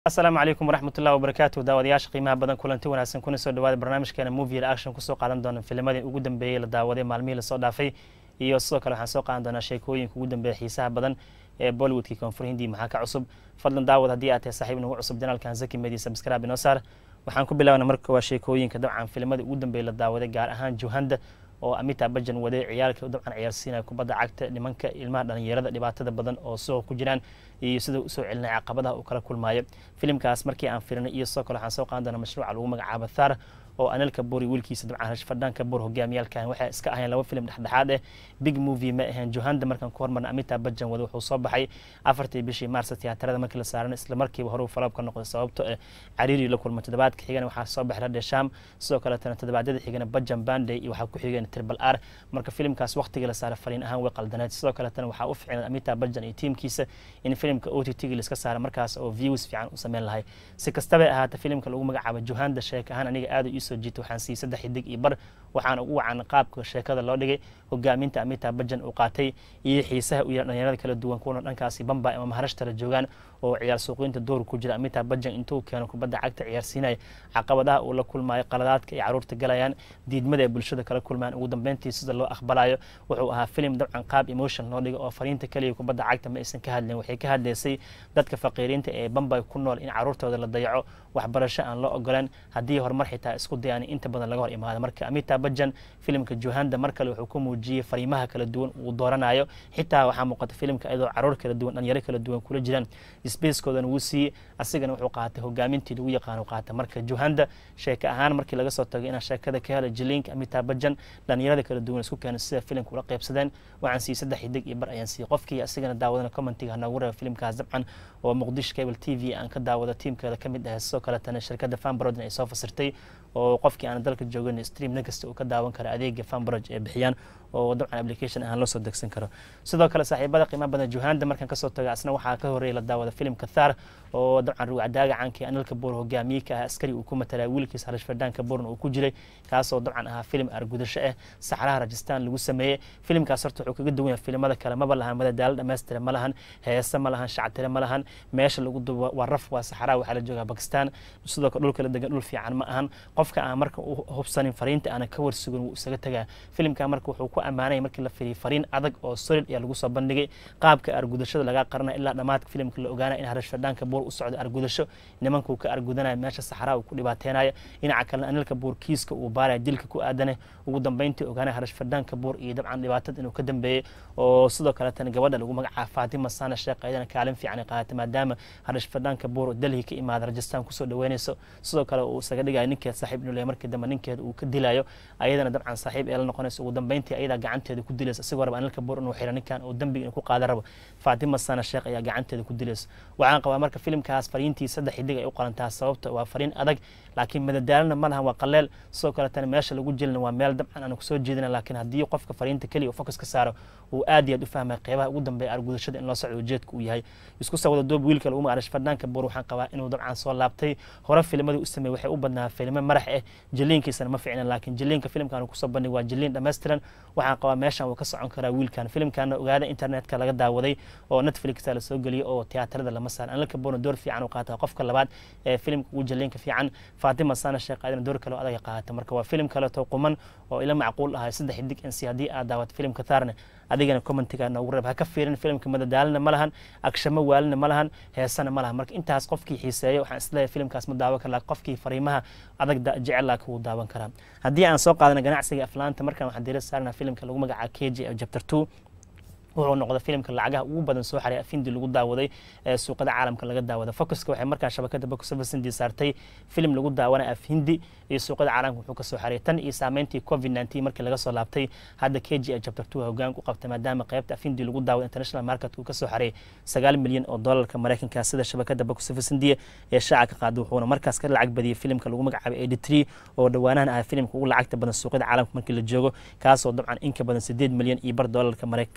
asalaamu calaykum waraxmatullahi wabarakaatu daawadayaasha qiimaha badan kulanti wanaagsan kuna soo dhawaada barnaamijkeena movie reaction kusoo qaadan doona filmadii ugu dambeeyey la daawaday maalmihii lasoo dhaafay iyo sidoo kale waxaan soo qaadan doonaa sheekooyinka ugu dambeeya xiisaha badan ee bollywoodkii koonfur hindi maxaa ka cusub fadlan daawad haddii aad tahay saaxiib nagu cusub janaalkan zaki media subscribe inoo saar waxaan ku bilaabna marka waa sheekooyinka dabcan filmadii ugu dambeeyey la daawaday gaar ahaan juhanda oo amita bajan waday ciyaalka dabcan ciyaarsiinaya kubadda cagta nimanka ilmaha dhalinyarada dhibaatada badan oo suuqa ku jiraan iyo sida usoo celinaya caqabadaha uu kala kulmaayo filimkaas markii aan firinay iyo sidoo kale waxaan soo qaadan doona mashruuca lagu magacaabo thar oo anilka buri wiilkiisa dabcan rashfadhaanka bur hogaamiyaalkan waxay iska ahayeen laba filim dhexdhexaad eh big movie ma ahayn johanda markaan ku hormarna amita bajan wada wuxuu soo baxay afartii bishii maarsa tiyaatarada markii la saaran isla markiiba hore falab ka noqday sababto eh cariiri la kulma toddobaadka xigana waxaa soo baxay radhe sham sidoo kaletana toddobaadyada xigana bajan banday iyo waxaa ku xigeen triple r marka filimkaas waqtigii la saaray fariin ahaan way qaldaneed sidoo kaletana waxaa u ficnay amita bajan iyo tiimkiisa in filimka o t t-ga liska saara markaas oo views fiican u sameyn lahay si kastabay ahaata filimka lagu magacaabo johanda sheek ahaan aniga aada iisoo jiita waxaan siiyey saddex xidig iyo bar waxaana ugu wacan qaabka sheekada loo dhigay hogaaminta amita bajan uu qaatay iyo xiisaha u yara dhalinyarada kala duwan kuwana dhankaasi bamba ama maharashtala joogaan oo ciyaar suuqyinta door ku jira amita bajan intuu keeno kubadda cagta ciyaarsiinaya caqabadaha uu la kulmayo qaladaadka ay caruurta galayaan diidmada ay bulshada kala kulmayaan ugu dambeyntii sida loo aqbalayo wuxuu ahaa filim dabcan qaab emotion loo dhigay oo fariinta keliya kubadda cagta ma aysan ka hadleen waxay ka hadlaysay dadka faqiiriinta ee bambay ku nool in caruurtooda la dayaco waxbarasho aan loo ogolaan haddii horumar xitaa isku dayaan inta badan laga hor imaado marka amita bajan filimka johanda mar kale wuxuu ku muujiyey fariimaha kala duwan uu dooranayo xitaa waxaa muuqata filimka iyadoo caruur kala duwan dhalinyaro kala duwan kula jiraan spacekoodana wuu siiyey asigana wuxuu qaatay hogaamintii lagu yaqaano qaata marka johanda sheeke ahaan markii laga soo tagay inaan sheekada ka helay jilinka amita bajan dhalinyarada kala duwan isku keenay sida filimka ula qaybsadeen waxaan siiyey saddex xidig iyo bar ayaan siiyey qofkii asigana daawadana commentiga hanoogu reeba filimkaas dabcan oo muqdisho cable t v aan ka daawado tiimkeeda ka mid ah sidoo kaletana shirkadda fanbrodin ay soo fasirtay oo qofkii aan dalka joogin stream nakasta uu ka daawan karo adeega fanbroj ee bixiyaan oo dabcan application ahaan loo soo degsan karo sidoo kale saaxiibada qiimaha badan johanda markaan kasoo taga asna waxaa ka horreeyay la daawada filimka thar oo dabcan ruwacdaaga caanka anilka buur hogaamiye ka ah askari uu ku matalaa wiilkiisa harish fadhaanka buurna uu ku jiray kaasoo dabcan ahaa filim argudasho ah saxraha rajistaan lagu sameeyey filimkaas horta wuxuu kaga duwan yahay filimada kale maba lahan madadaalo dhammaystira ma lahan heese ma lahan shactire ma lahan meesha lagu dubo waa raf waa saxraha waxaa la joogaa bakistan sidoo kale dhulka la degan dhul fiican ma ahan qofka aan marka u hubsanin fariinta aana ka warsugan wuu isaga tagaa filimka marka wuxuu ku ammaanaya markii la firiyay fariin adag oo solid ayaa lagu soo bandhigay qaabka argudashada lagaa qaranaya ilaa dhammaadka filimka la ogaanaya in harish fadhaanka buur u socdo argudasho nimankuu ka argudanaya meesha saxraa uu ku dhibaateynayo dhinaca kalena anilka buur kiiska uu baaraya dilka ku aadane ugu dambeyntii ogaanaya harish fadhaanka buur iyo dabcan dhibaatada inuu ka dambeeyey oo sidoo kaletana gabadha lagu magacaaba faatima sana sheekh ayadana kaalin fiican ay qaadatay maadaama harish fadhaanka buur oo delhi ka imaada rajistaan kusoo dhaweynayso sidoo kale uu isaga dhigayo ninkeed saaxiib inuu leeyahay markii dambe ninkeeda uu ka dilayo ayadana dabcan saaxiib ee la noqonayso ugu dambeyntii ayadaa gacanteeda ku dilayso isagoo raba anilka buur inuu xiro ninkan oo dembiga inuu ku qaada rabo faatima sana sheekh ayaa gacanteeda ku dilayso waxaan qabaa marka filimkaas fariintii saddex xidig ay u qalantaa sababta waa fariin adag laakiin madadaalana ma lahan waa qaleel sidoo kaletana meesha lagu jelina waa meel dabcan aan kusoo jeedina laakiin haddii qofka fariinta keliya uu fokus ka saaro uu aad iyo aad u fahmay qeybaha ugu dambeeya argudashada in loo socdo ujeedka uu yahay isku soo wada doob wiilka lagu magaarish fadhaanka buur waxaan qabaa inuu dabcan soo laabtay hore filmadii u sameeyey waxay u badnaa filmo marax ah jiliinkiisana ma ficnan laakiin jiliinka filimkan uu kusoo bandhig waa jiliin dhammaystiran waxaan qabaa meeshan wuu ka socon karaa wiilkan filimkana ogaada internetka laga daawaday oo netflixa lasoo geliyey oo tiyaatarada lama saar anilka buurna door fiican uu qaata qofka labaad ee filimka ugu jiliinka fiican faatima sana sheekh aadana door kale oo adag qaata marka waa filim kaleeto quman oo ila macquul ahay saddex xidig insi haddii aad daawato filimka thaarne adigana commentiga noogu reeb ha ka fiirin filimka madadaalina ma lahan agshamo waalina ma lahan heesana ma lahan marka intaas qofkii xiiseeyo waxaan isleeyahay filimkaas ma daawan kara qofkii fariimaha adag jecel laakiin wuu daawan karaa haddii aan soo qaadana ganacsiga aflaanta markan waxaan diira saarnaa filimka lagu magacaabo k j chapter two wuxuu noqday filimka lacagaha ugu badan soo xaray afindi lagu daawaday ee suuqada caalamka laga daawada focuska waxay markaa shabakada box office hindi saartay filim lagu daawana af hindi iyo suuqada caalamka wuxuu ka soo xaray tan iyo saameyntii covid 19 markii laga soo laabtay hadda k g chapter 2 hoggaan ku qabtay maadaama qaybta af hindi lagu daawada international market uu ka soo xaray sagaal milyan oo doolarka maraykanka sida shabakada box office hindiya ee shaaca ka qaaday wuxuuna markaas ka lacag badiyay filimka lagu magacaabay eighty three oo dhawaanahan ah filimka ugu lacagta badan suuqyada caalamka markii la joogo kaasoo dabcan inka badan sideed milyan iyo bar doolarka maraykanka soo xareeyay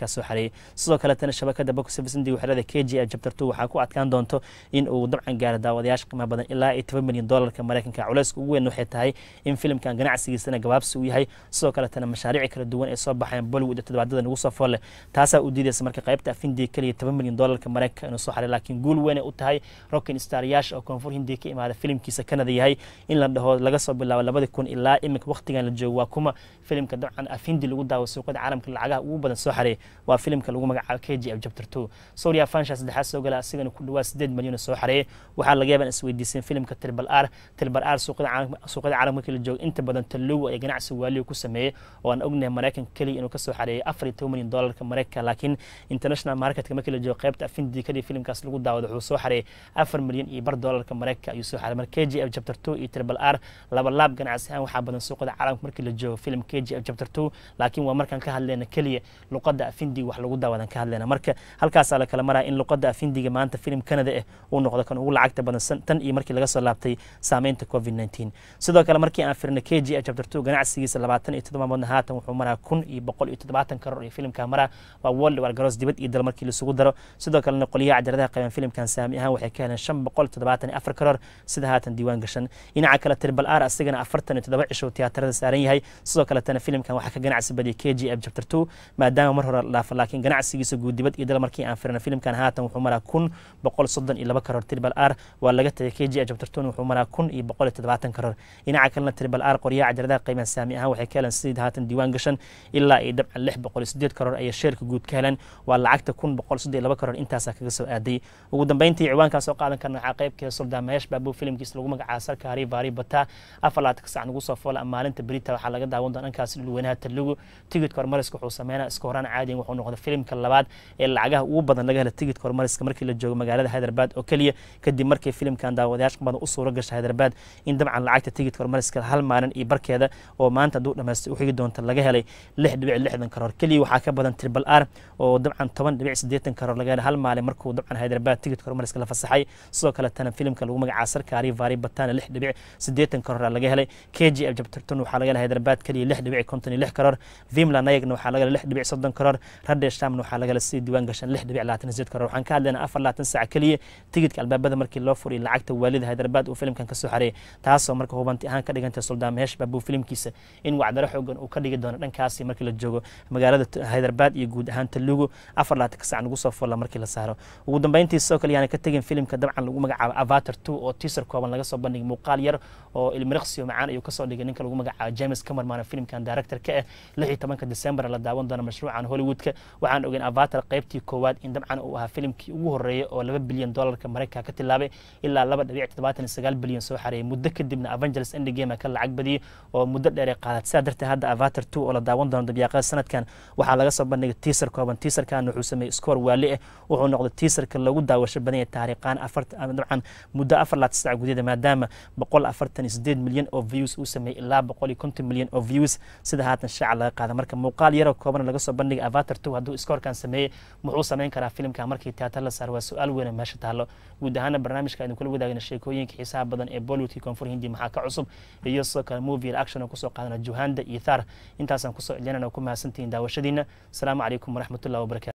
xareeyay sidoo kaletana shabakada box office india waxay leedahay k g f chapter two waxaa ku adkaan doonto in uu dabcan gaaro daawadayaasha qiimaha badan ilaa iyo toban milyan doolarka maraykanka culeyska ugu weyn waxay tahay in filimkan ganacsigiisana gabaabsi uu yahay sidoo kaletana mashaariic kala duwan ay soo baxayaan bollywood toddobaadada nagu soo folle taasaa u diidaysa marka qaybta afindii keliya toban milyan doolarka maraykanka inuu soo xaray laakiin guul weyn ay u tahay rockin staryaasha oo koonfur hindiya ka imaada filimkiisa kanada yahay in la dhaho laga soo bilaabo labadi kun ilaa iminka waqtigan la joogo waa kuma filimka dabcan afindi lagu daawo suuqada caalamka lacagaha ugu badan soo xareey waa filimka lagu magacaabo k g f chapter two soria fansha saddexaad soo gala asigana ku dhawaad sideed milyan soo xareeyay waxaa laga yaabaa isweydiiseen filimka tribal r tribal r suuqada caalamka markii la joogo inta badan talugu ee ganacsi waaliyo ku sameeyey oo aan ognahay maraykanka keliya inuu kasoo xareeyay afar iyo toban milyan doolarka maraykanka laakiin international marketka markii la joogo qaybta afindi kaliya filimkaas lagu daawado wuxuu soo xareeyay afar milyan iyo bar doolarka maraykanka ayuu soo xareeyay marka k g f chapter two iyo tribal r laba laab ganacsi ahaan waxaa badan suuqada caalamka markii la joogo film k g f chapter two laakiin waa markaan ka hadleyna keliya luqada afindiga wax lagu daawadan ka hadleyna marka halkaasaa la kala maraya in luqada afindiga maanta film canada ah uu noqdo kan ugu lacagta badan tan iyo markii laga soo laabtay saameynta covid nineteen sidoo kale markii aan firna k g f chapter two ganacsigiisa labaatan iyo toddoba moodna haatan wuxuu maraa kun iyo boqol iyo toddobaatan karoor iyo filimka maraa waa world war garoos dibad iyo dal markii lasugu daro sidoo kalena qoliyaha cajaladaha qaban filimkan saami ahaan waxay ka heleen shan boqol toddobaatan iyo afar karoor sida haatan diiwaan gashan dhinaca kale tribal r asigana afartan iyo toddoba cisho tiyaatarada saaran yahay sidoo kaletana filimkan waxaa ka ganacsi badiyay k g f chapter two maadaama mar hore la dhaafo laakiin ganacsigiisa guud dibad iyo dal markii aan firna filimkan haatan wuxuu maraa kun boqol soddon iyo laba karoor tribal r waa laga tagay k g f chapter two wuxuu maraa kun iyo boqol iyo toddobaatan karoor dhinaca kalena tribal r qoryaha cajaladaha qiimaha saami ahaan waxay ka heleen sidii haatan diiwaan gashan ilaa iyo dabcan lix boqol iyo sideed karoor ayay sheerka guud ka heleen waa lacagta kun boqol soddon iyo laba karoor intaasaa kaga soo aaday ugu dambeyntii ciwaankaa soo qaadan karna waxaa qaybkeeda suldan maheesh baabu filimkiisa lagu magacaabo sarka hari baari bata afar laatanka sac nagu soo foola maalinta berita waxaa laga daawan doona dhankaas dhulweynaha talugu tigidka hormariska wuxuu sameynaa iska horaan caadiyan wuxuu noqday filimka labaad ee lacagaha ugu badan laga hela tigidka hormariska markii la joogo magaalada hyderabad oo keliya kadib markii filimkan daawadayaasha badan u suuro gasha hyderabad in dabcan lacagta tigidka hormariska hal maalin iyo barkeeda oo maanta hadduu dhamaystay u xigi doonta laga helay lix dhibic lixdan karoor keliya waxaa ka badan tribal r oo dabcan toban dhibic siddeetan karoor laga helay hal maalin markuu dabcan hyderabad tigidka hormariska la fasaxay sidoo kaletana filimka lagu magacaabo sarkaari vari batana lix dhibic siddeetan karoor laga helay k g f jabtarton waxaa laga helay hyderabad keliya lix dhibic konton iyo lix karoor vimla nayagna waxaa laga helay lix dhibic soddon karoor radeshamna waxaa laga helay sidii diiwaan gashan lix dhibic labaatan sideed karoor waxaan ka hadlaynaa afar labaatan saac keliya tigidka albaabada markii loo furiy lacagta waalida hyderabad uu filimkan kasoo xareeyay taasoo marka hubanti ahaan ka dhigantay suldaan mehesh baabuu filimkiisa in wacdaro xoogan uu ka dhigi doono dhankaasi markii la joogo magaalada hyderabad iyo guud ahaan talugu afar labaatanka sac nagu soo fulla markii la saaro ugu dambeyntii sidoo kale yaana ka tegin filimka dabcan lagu magacaabo avatar two oo teaser kooban laga soo bandhigay muuqaal yar oo ilmiriqsiyo macaan ayuu kasoo dhigay ninka lagu magacaabo james camerman filimkan director ka ah lix iyo tobanka december la daawan doono mashruucan hollywoodka waxaan ogeyn avatar qaybtii koowaad in dabcan uu ahaa filimkii ugu horeeyay oo laba bilyan doolarka maraykanka ka tilaabay ilaa laba dhibic toddobaatan iyo sagaal bilyan soo xareeyay muddo kadibna avengers endgame ka lacag badiyey oo muddo dheer ay qaadat sidaa darteed hadda avatar two oo la daawan doono dabyaaqada sanadkan waxaa laga soo bandhigay teaser kooban teaserkan wuxuu sameeyey scoor waali ah wuxuu noqday teaserka lagu daawasho badan yahay taariikhaan afartan dabcan muddo afar laatan sac gudaheeda maadaama boqol afartan iyo sideed milyan oo views uu sameeyey ilaa boqol iyo konton milyan oo views sida haatan shaaca laga qaada marka muuqaal yaroo kooban laga soo bandhigay avatar two hadduu scoorkan sameeyey muxuu sameyn karaa filimka markii tiyaatar la saar waa su-aal weyn meesha taallo guud ahaana barnaamijka idin kula wadaagna sheekooyinka xiisaha badan ee bollywoodkii koonfur hindi maxaa ka cusub iyo sidoo kale movie reaction oo kusoo qaadana juhanda iyo thar intaasaan kusoo celinana ku mahadsantihiin daawashadiina asalaamu calaykum waraxmatullahi wabarakatu